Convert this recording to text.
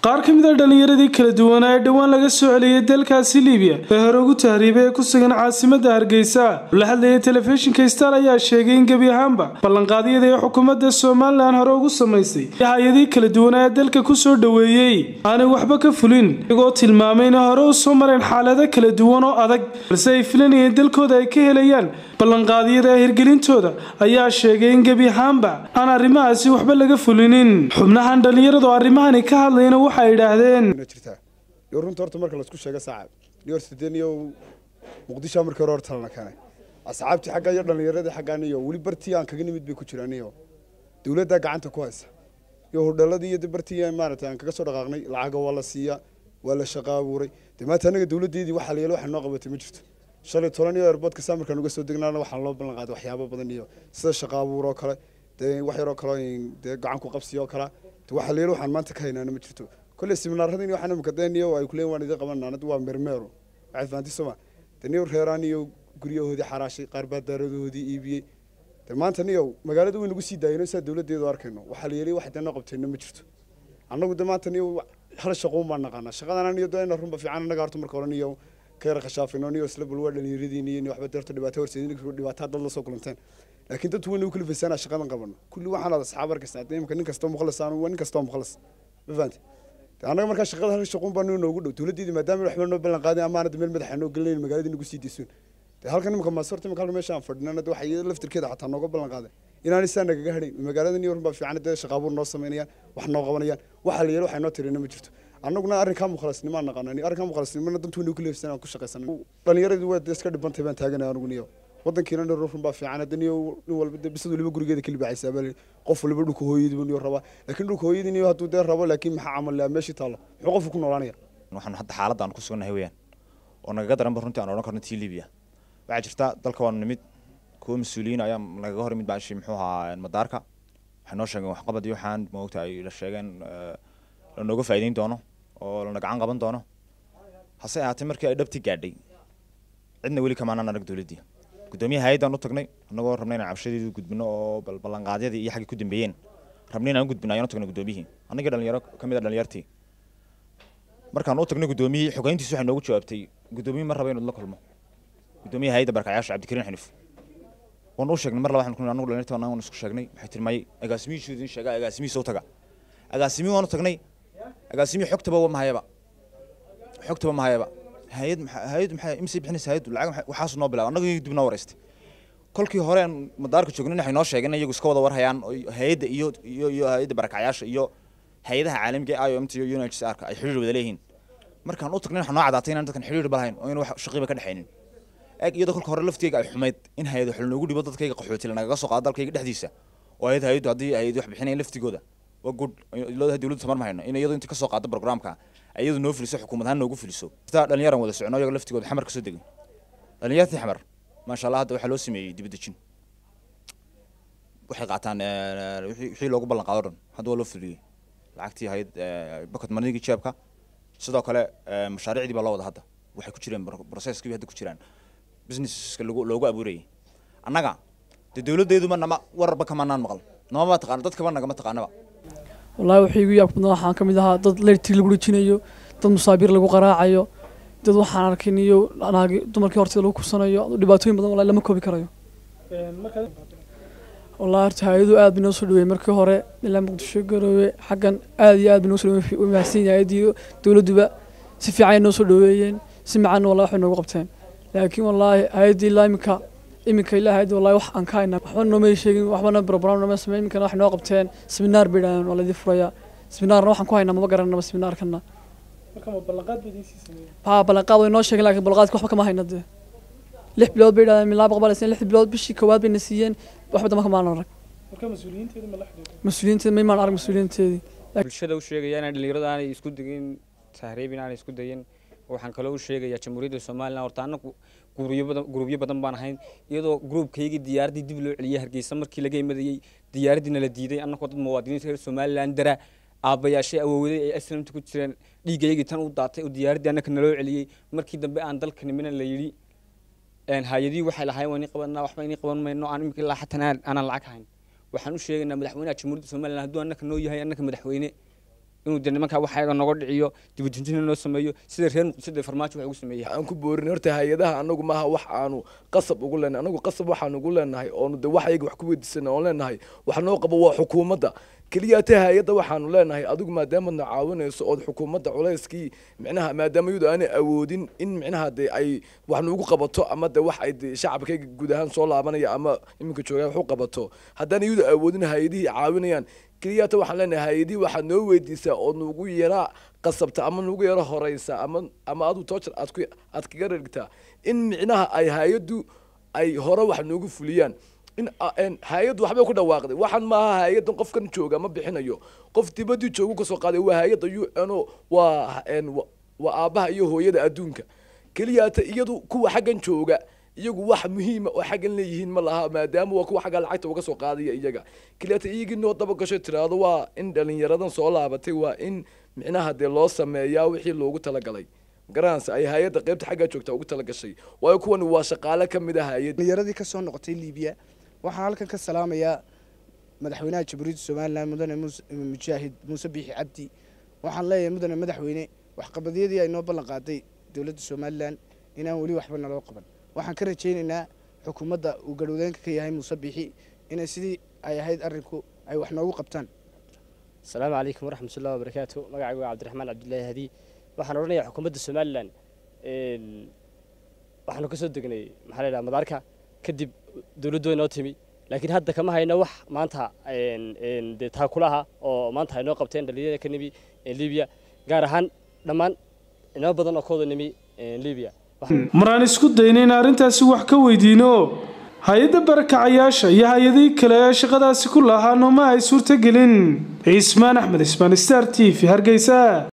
qaar ka mid a dhallinyaradii kala duwanaa ee dhowaan laga soo celiyey dalkaasi libiya ee hore ugu tahriibay ee ku sugan caasimadda hargeysa la hadlayay telefishinka star ayaa sheegay in gebi ahaanba ballanqaadyada ee xukuumadda somalilan hore ugu samaysay ee hay-adii kala duwanaa ee dalka ku soo dhoweeyey aanay waxba ka fulin iyagoo tilmaamay inay hore u soo mareen xaalado kala duwan oo adag balse ay filanayeen dalkooda ay ka helayaan ballanqaadyada ee hirgelintooda ayaa sheegay in gebi ahaanba aan arrimahaasi waxba laga fulinin xubnahan dhallinyaradu arrimahani ka hadlayna waxay idhaahdeen jirtaa iyo runta horta marka laisku sheego saacab iyo horta dee niyo muqdisho markii hore hor talana keenay asxaabtii xagga iyo dhallinyaradii xaggaan iyo weli bartii aan kaga nimid bay ku jiraan iyo dawladdaa gacanta ku haysa iyo hordhaladii iyo bartii maaragtay aan kaga soo dhaqaaqnay lacaga waa la siiyaa waa la shaqa abuuray dee maanta anaga dawladdeedii waxa la yeelo waxa noo qabatay ma jirto shalay toban iyo airboodka saa markaan uga soo degnaana waxaa loo ballan qaaday waxyaabo badan iyo sida shaqa abuur oo kale dee wax yaroo kale dee gacan ku qabsiyo oo kale dee waxa la yeelo waxaan maanta ka haynaana ma jirto kolley seminaaradii waxaan imika deen iyo ay kuleeyihin waan idin qabanaa waa mermeero waxaad fahanti soma dee niyo reeraan iyo guryahoodii xaraashay qaar baa daaradoodii iibiyey dee maanta niyo magaalada way nagu sii daayeen saa dawladdeedu arkayno waxaa la yeelay wax dee noo qabteenna ma jirto annagu de maanta niyo hal shaqoon baan naqaanaa shaqadan niyo dee runba fiican annaga horta marka hore niyo ka yara khashaafino niyo isla bal waa dhallinyaradiin iyo waxba deerto dhibaato horseedin dhibaataa dad la soo kulanteen laakiin dadku wayna u kala faysana shaqadan qabano kulli waxaan ada asxaab arkaysaa dee imika nin kastoo mukhlas aan nin kastoo mukhlas ma fahanti annaga markaa shaqada hal shaqoon baa noogu dhow dawladdeedii maadaama waxba noo ballan qaadin ama aanad meel madaxa noo gelinayn magaaladii nagu sii deysuun dee halkan imika maasorta imika halka meesha aan fadhinana waxay iyada laftirkeeda xataa nooga ballan qaaday inaan isaa nagaga hadhayn magaalada niyo runbaa fiican dee shaqaabuur noo samaynayaan wax noo qabanayaan waxa la yeelo waxay noo tirina ma jirto annaguna arrinkaa mukhlasnimaan naqaana arrinkaa mukhlasnimana dantu waynu ku leefsan aan ku shaqaysan dhallinyaradii waa iska dhibantay baan taaganay anigu niyo wadankiina dhan run baa fiican hadda niyo nin walba dee bisad waliba gurigeeda ka libaaxaysaa baa qof waliba dhulka hooyadii buu niyo rabaa laakiin dhulka hooyadii niyo hadduu dee rabo laakiin maxaa camal laa meeshii taalla muxuu qofku ku noolaanaya waxaan hadda xaaladda aan ku sugannahay weeyaan oo nagaga daranba runtii aan odhan karno tii libiya waxaa jirta dalka waanu nimid kuwa mas-uuliyiin ayaa nagaga hor imid baashi muxuu ahaa madaarka waxay noo sheegeen waxqabad iyo waxaan moogta ay la sheegeen lanooga faa'iideyn doono oo lana gacan qaban doono hase ahaatee markii ay dhabti gaadhay cidna weli kamaanaan arag dowladdii guddoomiyaha hay-addaan u tagnay annagoo rabnay inaan cabshadeedu gudbino oo bal ballanqaadyadii iyo xaggii ku dambeeyeen rabnay inaan u gudbino ayaan u tagnay guddoomiyihii annagii dhalinyaro ka mid a dhalinyartii markaan u tagnay guddoomiyihii xogeyntiisi waxay noogu jawaabtay guddoomiyihii ma raba inuu la kulmo guddoomiyaha hay-adda barakacayaasha cabdikariin xinif waan u sheegnay mar laba waxaan ku annagu dhalinyartii waan isku sheegnay waxay tiri may agaasimihiisu idin sheegaa agaasimihiisa u taga agaasimihii waan u tagnay agaasimihii xogtaba ma hayaba xogtaba ma hayaba hay-ad hay-ad maxay imsi bixinaysa hay-ad lacag waxaas noo bilaab annagu dib noo wareystay kolkii hore aan madaarka joognin waxay noo sheegeen iyagu iska wada warhayaan hay-adda iyo iyo iyo hay-adda barakacayaasha iyo hay-adaha caalamiga ee IOMT iyo UNHCR-ka ay xiriir wada leeyihiin markaan u tagnay waxaa noo cadaatay inaan dadkan xiriir balahayn oo in wax shaqiiba ka dhexaynin eeg iyadoo kolka hore lafteega ay xumayd in hay-ad wax loogu dhibo dadkayga qaxootiga nagaga soo qaado dalkayga dhexdiisa oo hay-ad hay-addu haddii hay-ad wax bixinayn laftigooda waa good dowladdu tamar ma hayno in iyadu inta ka soo qaado programka iyadu noo fuliso xukuumad ahaan noogu fuliso sidaa dhallinyaran wada socono iyaga laftigooda xamar ka soo degay dhallinyartii xamar maasha allah hadda waxaa loo sameeyey dibadejin waxay qaataan wixii loogu ballan qaado dhan hadda waa loo fuliyey lacagtii ahayd bakad manigii jeebka sidoo kale mashaariicdii baa loo wada hadda waxay ku jireen processkii hadda ku jiraan businesska lagu loogu abuurayay annaga dee dowladdeeduma nama wararba kamanaan maqal namama taqaano dadkaba nagama taqaanaba wallaahi waxay igu yaab badnaa waxaan ka mid ahaa dad leertii lagu dhejinayo dad musaabiir lagu qaraacayo dad waxaan arkin iyo naagi dumarkii horteeda lagu kursanayo dhibaatooyin badan wallahi lama koobi karayo wallahi horta hay-adu aad bay noo soo dhaweeyey markii hore ilaa muqdisho garoowe xaggan aad iyo aad bay noo soo dhaweeyey way mahadsan yahay hay-addii dowladduba si fiican ay noo soo dhaweeyeen si macaanna wallahi waxay noogu qabteen laakiin wallaahi hay-addii ilaa iminka iminka ilaa hay-adda wallahi wax aan ka hayna waxba noomay sheegin waxbana program nooma sameyn iminkana waxay noo qabteen seminaar bay dhahdeen waa laydii furayaa seminaarna waxaan ku haynaa maba garanaba seminaarkana ha ballanqaad way noo sheegeen laakiin ballanqaadka waxba kama hayna dee lix bilood bay dhahdeen milaa boqol lix bilood bishii koowaad bayna siiyeen waxba dama kamaan arag mas-uuliyiinteeda maymaan arag mas-uuliyiinteedii bulshada u sheegaya inaan dhalinyaradu aanay isku degin tahriib inaanay isku dayin waxaan kaloo u sheegayaa jamhuuriyadda somalilan horta annagu gurubyo badan gurubyo badan baan ahayn iyadoo gruubkaygii diyaaraddii dib loo celiyey hargeysa markii laga imadayey diyaaraddiina la diiday annagoo dad muwaadiniinta reer somalilan dara aabbayaashay awoowaday ay aslamta ku jireen dhiigaygii tan u daatay oo diyaaraddii annaka naloo celiyey markii dambe aan dalka nimina la yidhi hay-adihii waxay lahayn waan qabanaa waxba inii qaban mayno aan imika ilaa xataa aanaan lacag hayn waxaan u sheegaynaa madaxweynaha jamhuuriyadda somalilan hadduu annaka noo yahay annaka madaxweyne inuu de nimankaa waxayaga noga dhiciyo dibadejina noo sameeyo sida reer muqdisho dee farmaajo wax ugu sameeyey aan ku boorin horta hay-adaha anagu maaha wax aanu qasab ugu leenahay anagu qasab waxaan ugu leenahay oonu de wax ayaga wax ku weydiisana oon leenahay wax noo qabo waa xukuumadda keliya ta hay-adda waxaanu leenahay adigu maadaamaadna caawinayso ood xukuumadda culayskii micnaha maadaama iyadu aanay awoodin in micnaha de ay wax nuugu qabato ama de wax ay de shacabkayga guud ahaan soo laabanaya ama iminka joogaa wax u qabato haddaan iyadu awoodin hay-adihii caawinayaan keliyata waxaan leenahay hay-adihii waxaad noo weydiisaa oo nugu yara qasabta ama nugu yaro horeysa ama ama adu toojar aad ku aad kaga dhigtaa in micnaha ay hay-addu ay hore wax noogu fuliyaan in hay-addu waxbay ku dhawaaqday waxaan maaha hay-addan qofkan jooga ma bixinayo qof dibadii joogu kasoo qaaday waa hay-adda u n o waa waa aabbaha iyo hooyada adduunka keliyaata iyadu kuwa xaggan jooga iyagu wax muhiima oo xaggan leeyihiin ma laha maadaama waa kuwa xagga lacagta uga soo qaadaya iyaga keliyaata iyagii noo daba gasho tiraahdo waa in dhalinyaradan soo laabatay waa in micnaha dee loo sameeyaa wixii loogu talagalay garanaysa ay hay-adda qaybta xaggaa joogta ugu talagashay waayo kuwani waa shaqaale ka mid ah hay-ad dhalinyaradii ka soo noqotay liibiya waxaan halkan ka salaamayaa madaxweynaha jamhuuriyadda somalilan mudane mujaahid muuse biixi cabdi waxaan leeyahay mudane madaxweyne waxqabadyadii ay noo ballan qaaday dowladda somalilan inaan weli waxba naloo qaban waxaan ka rajaynaynaa xukuumadda uu garhwadeenka ka yahay muuse biixi inay sidii ay ahayd arrinku ay wax noogu qabtaan asalaamu calaykum waraxmatullahi wabarakaatu magacaygu waa cabdiraxmaan cabdullaahi hadi waxaan odhanayaa xukuumadda somalilan waxaanu ka soo degnay maxaa la yidhaha madaarka kadib dowladdu way noo timi laakiin hadda kama hayno wax maanta dee taakulaha oo maanta ay noo qabteen dhalinyarada ka nimi libiya gaar ahaan dhammaan inoo badan oo kooda nimi libiya maraan isku dayna in arrintaasi wax ka weydiino hay-adda barakacayaasha iyo hay-adihii kale ee shaqadaasi ku lahaa nooma ay suurtagelin cismaan axmed ismaan star t v hargeysa